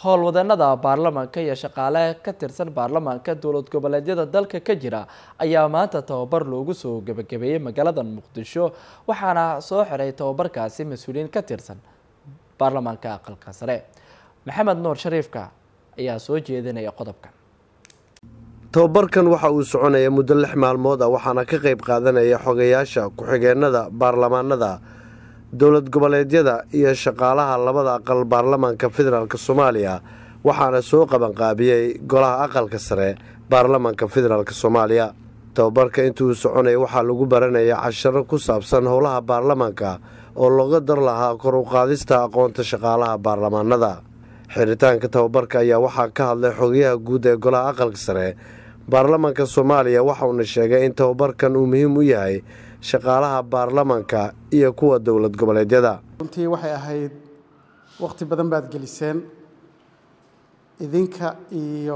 howlwadeenada baarlamaanka iyo shaqaale ka tirsan baarlamaanka dowlad goboleedyada dalka ka jira ayaa maanta tababar loogu soo gebagabeeyey magaalada muqdisho waxaana soo xiray tababarkaasi mas-uuliyiin ka tirsan baarlamaanka aqalka sare maxamed nuur shariifka ayaa soo jeedinaya qodobkan tababarkan waxa uu soconaya muddo lix maalmood ah waxaana ka qayb qaadanaya xogayaasha ku-xigeenada baarlamaanada dowlad goboleedyada iyo shaqaalaha labada aqal baarlamaanka federaalk soomaaliya waxaana soo qabanqaabiyey golaha aqalka sare baarlamaanka federaalk soomaaliya tababarka intuu soconaya waxaa lagu baranaya casharo ku saabsan howlaha baarlamaanka oo looga dar lahaa kor u qaadista aqoonta shaqaalaha baarlamaanada xiritaanka tababarka ayaa waxaa ka hadlay xogayaha guud ee golaha aqalka sare baarlamaanka soomaaliya waxauna sheegay in tababarkan uu muhiim u yahay shaqaalaha baarlamaanka iyo kuwa dowlad goboleedyada runtii waxay ahayd wakhti badan baad geliseen idinka iyo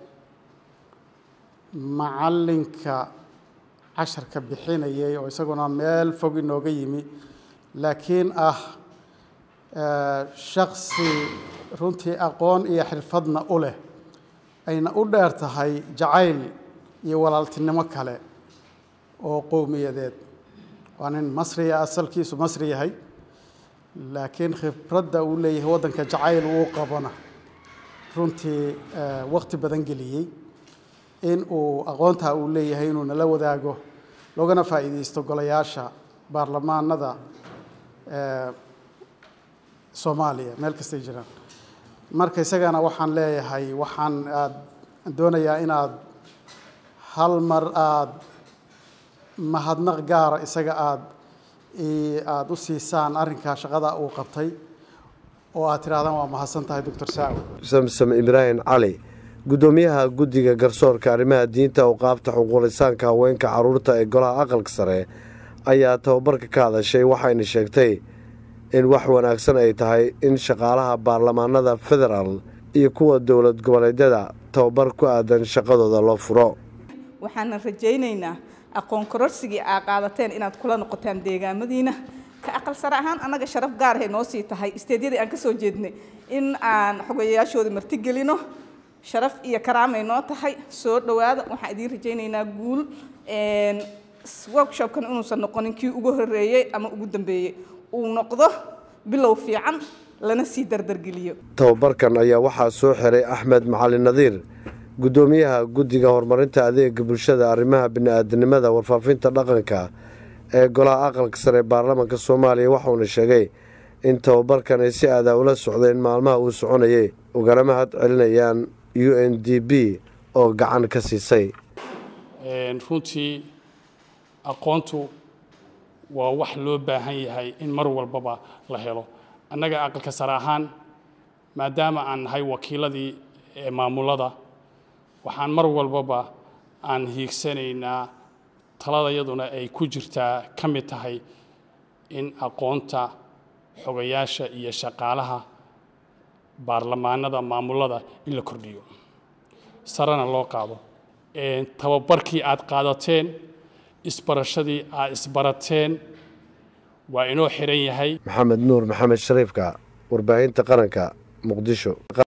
macallinka casharka bixinayay oo isaguna meel fog inooga yimi laakiin ah shaksi runtii aqoon iyo xirfadna u leh ayna u dheer tahay jacayl iyo walaaltinimo kale oo qowmiyadeed waa nin masriya asalkiisu masri yahay laakiin khibradda uu leeyahay waddanka jacayl uu qabona runtii wakhti badan geliyey in uu aqoontaa uu leeyahay inuu nala wadaago loogana faa'iideysto golayaasha baarlamaanada soomaaliya meel kastay jiraan marka isagana waxaan leeyahay waxaan aad doonayaa inaad hal mar aada mahadnaq gaara isaga aada aada u siisaan arrinkaa shaqada uu qabtay oo aad tidhahdaan waa mahadsan tahay doctor saawi samsam ibraahim cali guddoomiyaha guddiga garsoorka arrimaha diinta awqaafta xuquulisaanka haweenka carruurta ee golaha aqalka sare ayaa tababarka ka hadashay waxayna sheegtay in wax wanaagsan ay tahay in shaqaalaha baarlamaanada federaal iyo kuwa dowlad goboleedyada tababar ku aadan shaqadooda loo furo waxaana rajaynaynaa aqoon kororsigii aa qaadateen inaad kula noqotaan deegaamadiina ka aqal sare ahaan annaga sharaf gaarahay noo sii tahay isteedyadii aan ka soo jeednay in aan xogayaashooda martigelino sharaf iyo karaamay noo tahay soo dhowaada waxaan idiin rajaynaynaa guul workshopkan inuusan noqonin kii ugu horeeyey ama ugu dambeeyey uu noqdo bilow fiican lana sii dardargeliyo tababarkan ayaa waxaa soo xiray axmed macalin nadiir guddoomiyaha guddiga horumarinta adeega bulshada arrimaha bini-aadanimada warfaafinta dhaqanka ee golaha aqalka sare ee baarlamaanka soomaaliya waxauna sheegay in tababarkan ay si aadaa ula socdeen maalmaha uu soconayay ugana mahad celinayaan u n d b oo gacan ka siisay runtii aqoontu waa wax loo baahan yahay in mar walbaba la helo annaga aqalka sare ahaan maadaama aan nahay wakiiladii maamulada waxaan mar walbaba aan hiigsanaynaa taladayaduna ay ku jirtaa ka mid tahay in aqoonta xogayaasha iyo shaqaalaha baarlamaanada maamulada in la kordhiyo sarena loo qaado tababarkii aad qaadateen isbarashadii aad isbarateen waa inoo xiran yahay maxamed nuur maxamed shariifka warbaahinta qaranka muqdisho